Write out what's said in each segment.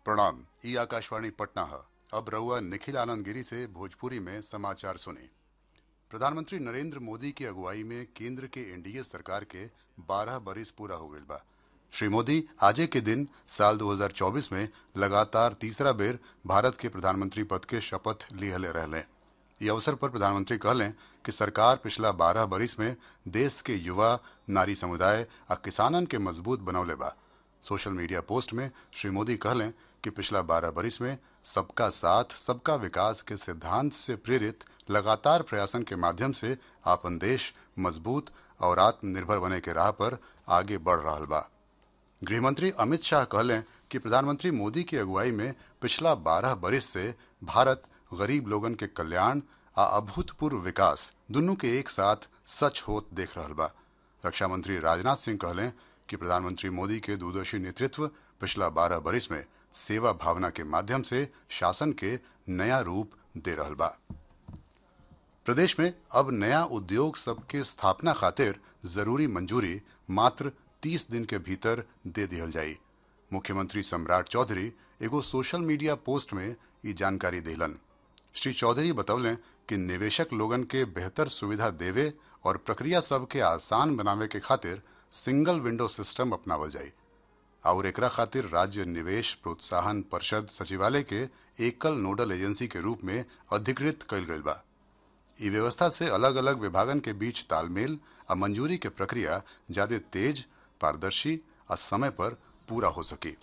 प्रणाम ई आकाशवाणी पटना है अब रहुआ निखिल आनंद गिरी से भोजपुरी में समाचार सुने प्रधानमंत्री नरेंद्र मोदी की अगुवाई में केंद्र के एनडीए सरकार के 12 बरिस पूरा हो गईल बा श्री मोदी आजे के दिन साल 2024 में लगातार तीसरा बेर भारत के प्रधानमंत्री पद के शपथ लिहले रहले ये अवसर पर प्रधानमंत्री कहलें कि सरकार पिछला 12 बरिस में देश के युवा नारी समुदाय आ किसानन के मजबूत बनौले बा सोशल मीडिया पोस्ट में श्री मोदी कहलें कि पिछला 12 बरिस में सबका साथ सबका विकास के सिद्धांत से प्रेरित लगातार प्रयासन के माध्यम से आपन देश मजबूत और आत्मनिर्भर बने के राह पर आगे बढ़ रहा बा गृहमंत्री अमित शाह कहलें कि प्रधानमंत्री मोदी की अगुवाई में पिछला 12 बरिस से भारत गरीब लोगन के कल्याण आ अभूतपूर्व विकास दुनू के एक साथ सच होत देख रहल बा रक्षा मंत्री राजनाथ सिंह कहलें कि प्रधानमंत्री मोदी के दूरदर्शी नेतृत्व पिछला 12 बरिस में सेवा भावना के माध्यम से शासन के नया रूप दे रहल बा प्रदेश में अब नया उद्योग सबके स्थापना खातिर जरूरी मंजूरी मात्र 30 दिन के भीतर दे दिहल जाई मुख्यमंत्री सम्राट चौधरी एगो सोशल मीडिया पोस्ट में ये जानकारी दिलन श्री चौधरी बतौलें कि निवेशक लोगन के बेहतर सुविधा देवे और प्रक्रिया सब के आसान बनावे के खातिर सिंगल विंडो सिस्टम अपनावल जाई और एकरा खातिर राज्य निवेश प्रोत्साहन परिषद सचिवालय के एकल नोडल एजेंसी के रूप में अधिकृत कइल गइल बा ई व्यवस्था से अलग अलग विभागन के बीच तालमेल आ मंजूरी के प्रक्रिया ज्यादा तेज पारदर्शी आ समय पर पूरा हो सके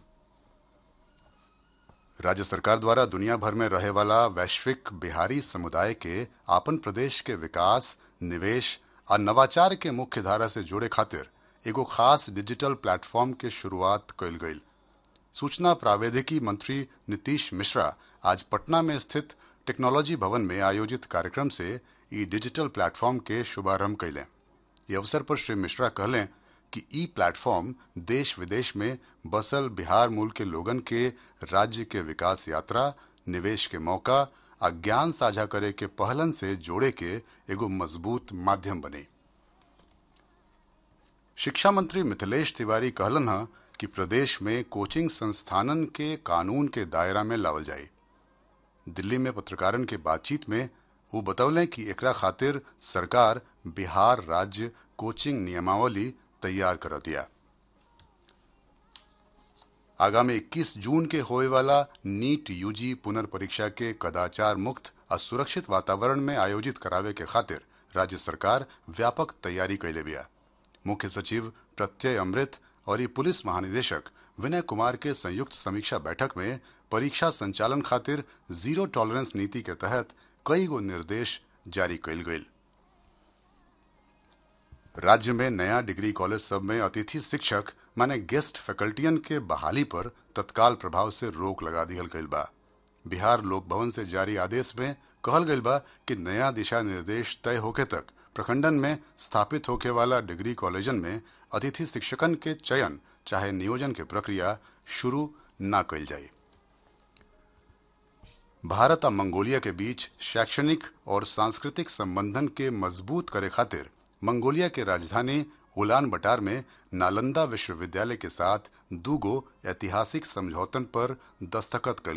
राज्य सरकार द्वारा दुनिया भर में रहे वाला वैश्विक बिहारी समुदाय के आपन प्रदेश के विकास निवेश आ नवाचार के मुख्य धारा से जोड़े खातिर एगो खास डिजिटल प्लेटफॉर्म के शुरुआत कइल गई सूचना प्रावैधिकी मंत्री नीतीश मिश्रा आज पटना में स्थित टेक्नोलॉजी भवन में आयोजित कार्यक्रम से ई डिजिटल प्लेटफॉर्म के शुभारंभ कैलें ये अवसर पर श्री मिश्रा कहलें कि ई प्लेटफॉर्म देश विदेश में बसल बिहार मूल के लोगन के राज्य के विकास यात्रा निवेश के मौका आ ज्ञान साझा करे के पहलन से जोड़े के एगो मजबूत माध्यम बने शिक्षा मंत्री मिथिलेश तिवारी कहलन है कि प्रदेश में कोचिंग संस्थानन के कानून के दायरा में लावल जाए दिल्ली में पत्रकारन के बातचीत में वो बतौलें कि एकरा खातिर सरकार बिहार राज्य कोचिंग नियमावली तैयार कर दिया आगामी 21 जून के होए वाला नीट यूजी पुनर्परीक्षा के कदाचार मुक्त और सुरक्षित वातावरण में आयोजित करावे के खातिर राज्य सरकार व्यापक तैयारी कैले बिया मुख्य सचिव प्रत्यय अमृत और ये पुलिस महानिदेशक विनय कुमार के संयुक्त समीक्षा बैठक में परीक्षा संचालन खातिर जीरो टॉलरेंस नीति के तहत कई गो निर्देश जारी कैल गई राज्य में नया डिग्री कॉलेज सब में अतिथि शिक्षक माने गेस्ट फैकल्टियन के बहाली पर तत्काल प्रभाव से रोक लगा दिहल गईल बा बिहार लोक भवन से जारी आदेश में कहल गईल बा कि नया दिशा निर्देश तय होके तक प्रखंडन में स्थापित होके वाला डिग्री कॉलेजन में अतिथि शिक्षकन के चयन चाहे नियोजन के प्रक्रिया शुरू न कैल जाए भारत और मंगोलिया के बीच शैक्षणिक और सांस्कृतिक संबंधन के मजबूत करे खातिर मंगोलिया के राजधानी उलान बटार में नालंदा विश्वविद्यालय के साथ दूगो ऐतिहासिक समझौतन पर दस्तखत कल